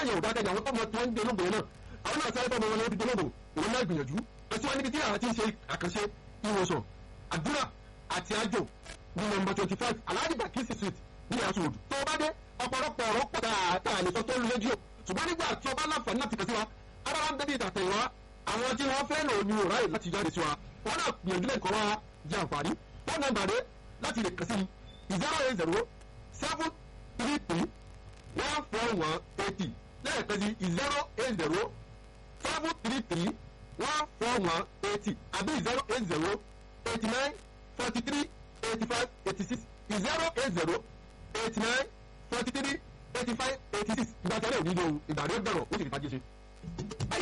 yẹn ò dákẹ́jà àwọn tọ́mọ tó ń gbé lóògùn yẹn náà àwọn náà sáré tọ́mọ wọn lọ́wọ́ fi gbólóògùn òun náà gbìyànjú ẹtí wọn níbi tí àwọn ti ń ṣe àkànṣe ìwòsàn àdúrà àti àjò ní nọ́mbà twenty five alhaji bakisi street ní asòwòd tó o bá dé ọ̀pọ̀lọpọ̀ ọ̀rọ̀ pọ̀ dáadáa lè sọ tó ń rédíò ṣùgbọ́n nígbà tí o bá láǹfààní láti kàn sí wa ara wa ń bẹ́bí ìtàtẹ̀ wa àwọn tí wọ́n fẹ́ lò ní òráyè láti jáde sí wa wọn náà gbìyànjú lẹ́kọ̀ọ́ wa jẹ àǹfààní fóònù nọ́mbà rẹ láti lè kàn sí zero eight zero seven three three one four one eighty lẹ́ẹ̀kan sí zero eight zero seven three three one four one eighty àbí zero eight zero eighty nine forty three eighty five eighty six zero eight zero eighty nine forty three eighty five eighty six ìgbà tẹ́lẹ̀ ò ní lo ìgbà rẹ̀ bẹ̀rọ̀ ó sì lè fàájì ṣe.